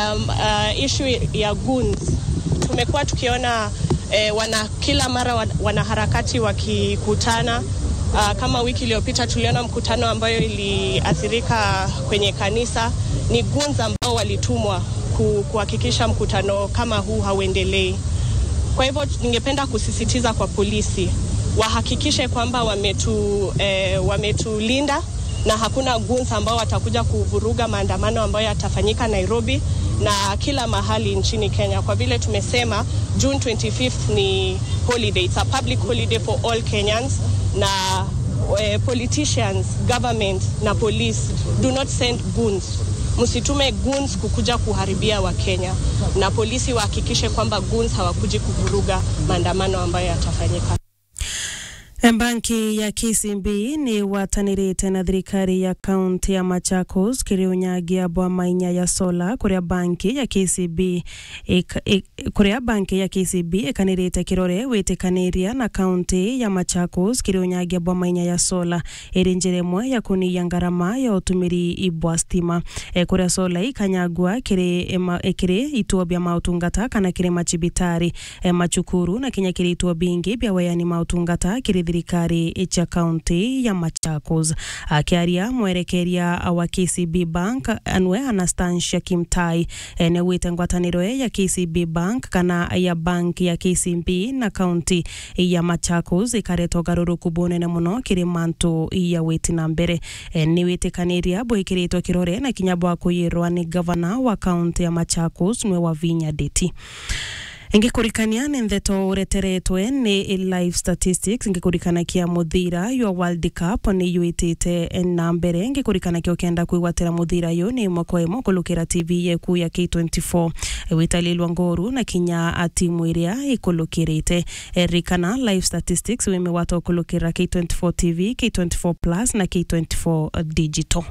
um, uh, issue ya goons tumekuwa tukiona eh, wana kila mara wa- wanaharakati wakikutana uh, kama wiki iliyopita tuliona mkutano ambayo iliathirika kwenye kanisa ni goons ambao walitumwa ku- kuhakikisha mkutano kama huu hauendelei kwa hivyo ningependa kusisitiza kwa polisi wahakikishe kwamba wametu, eh, wametulinda na hakuna goons ambao watakuja kuvuruga maandamano ambayo yatafanyika Nairobi na kila mahali nchini Kenya. Kwa vile tumesema June 25th ni holiday, it's a public holiday for all Kenyans na eh, politicians, government na police do not send goons msitume goons kukuja kuharibia Wakenya, na polisi wahakikishe kwamba goons hawakuji kuvuruga maandamano ambayo yatafanyika. Banki ya KCB ni watanirite na thirikari ya kaunti ya Machakos kiriunyagia bwamainya ya sola kuria banki ya KCB ik- ik- kuria banki ya KCB ikanirite kirore witikaniria na kaunti ya Machakos kiriunyagia bwamainya ya sola iri njira imwe ya kunia ngarama ya utumiri ibwa stima e, kuria sola ikanyagua kiri ema- e, kiri ituo bia mautungata kana kiri machibitari e, machukuru na kinya kiri ituo bingi bia weyani mautungata kiri thirikari cha kaunti ya Machakos akiaria mwerekeria wa KCB Bank anwe Anastasia Kimtai e, nĩaugĩte ngwatanĩro ĩ ya KCB Bank kana ya bank ya KCB na kaunti ya Machakos ĩkaretwo garũrũku bunene mũno kĩrĩ mantu ya wĩti na mbere e, nĩ wĩtĩkanĩria bwĩkĩrĩtwo kĩrore na kinya bwa kũyĩrwa nĩ gavana wa kaunti ya Machakos nĩwe Wavinya Ndeti ingĩkũrikania nĩ ndeto ũreteretwe nĩ live statistics ingĩkũrikana kia mũthira ywa world cup nĩ yuĩtĩte na mbere ngĩkũrikana kĩo kenda kwĩgwatĩra mũthira yũ nĩ ĩmwe kwa ĩmwe kũlũkĩra tv yeku ya k24 wĩtalĩlwa ngoru na kinya timu ĩrĩa ĩkũlũkĩrĩte rikana live statistics wĩmĩ wata ũkũlũkĩra k24 tv k24 plus na k24 digital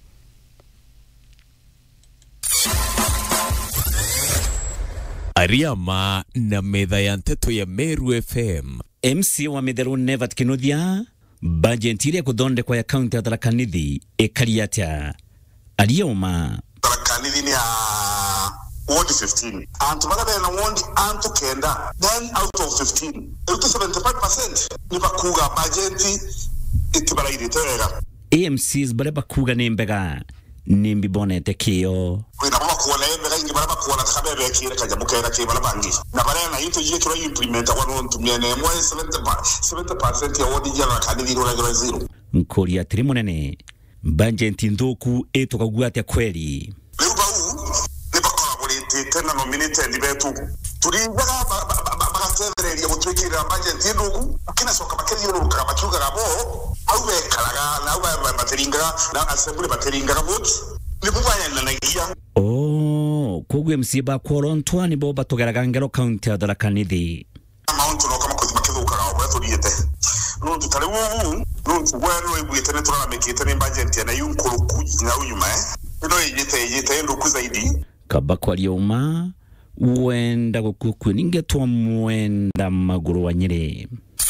Ariama na metha ya nteto ya Meru FM MC wa Mitheru Nevat Kinuthia bajeti iria kuthondekwa ya kaunti ya Tharaka Nithi ĩkari atĩa arioma Tharaka-Nithi ni ya ward 15 antu baria bena ward antu kenda then out of 15 iruti 75% ni bakuga bajeti itibarairite wega AMCs baria bakuga nĩ mbega nĩ mbibonete kĩo kwina bo bakuona emega ingi baria bakuona taka bebekire kanyamu kega ki baria bangi na baria na into jie kiro implementa kwa nontu miene emwe 70 pa- 70% ya ward jia Tharaka-Nithi iroragirwa zero nkũria atĩrĩ mũnene bajeti nthuku ĩtũkagua atĩa kweri riu bau ni bakoragũrĩtĩte na nominated betu turingaga bagatethereria gũtwĩkĩrĩra bajeti ndũgu kinacoka makĩthiũrũrũkaga makiugaga bo au bekaraga na au matĩringaga na assembly matĩringaga vote nĩbo bayananagia oh koguo MC bakworo ntwa nĩbo batũgeraga ngero kaunti ya Tharaka Nithi mauntu noka makũthi makĩthũkaga ũrĩa tũthiĩte nuntu tarĩ ũũ nuntu gwe no iguĩte nĩ tũraramĩkĩte nĩ bajeti na yu nkũrũku na unyuma ĩno ĩnyĩte ĩnyĩte ndũku zaidi kaba kwaria uma wenda gũkukue ningetwa mwenda magũrũ wa nyĩrĩ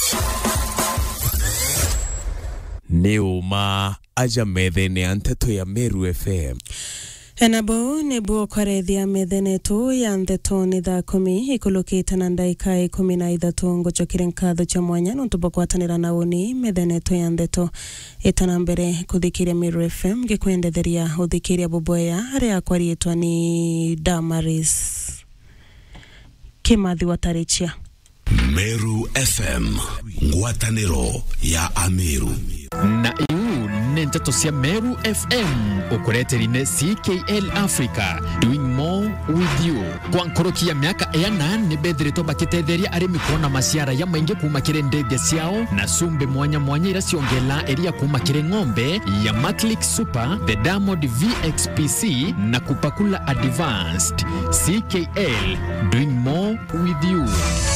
nĩ ũma aja metha-inĩ ya nteto ya Meru FM enabo nĩbuo kwarethia methenetu ya ntheto nĩ thaa kumi ikulukite na ndaika ikumi na ithatu ngucokire nkatho cha mwanya nuntu bukwatanira na uni metheneto ya ntheto itana mbere kuthikiria Meru FM ngikwendetheria uthikiria buboya aria kwariitwa ni Damaris Kimathi Watarichia Meru FM ngwatanĩro ya Ameru na iu nĩ ndeto cia Meru FM ukureterine CKL Africa doing more with you kwa nkoroki ya miaka ena nĩ bethiritwo bakĩtetheria arĩmi kuona maciara ya maingĩ kuma kĩrĩ ndege ciao na cumbi mwanya mwanya ira ciongela iria kuma kĩrĩ ng'ombe ya Matlick Super the Diamond VXPC na kupakula Advanced CKL doing more with you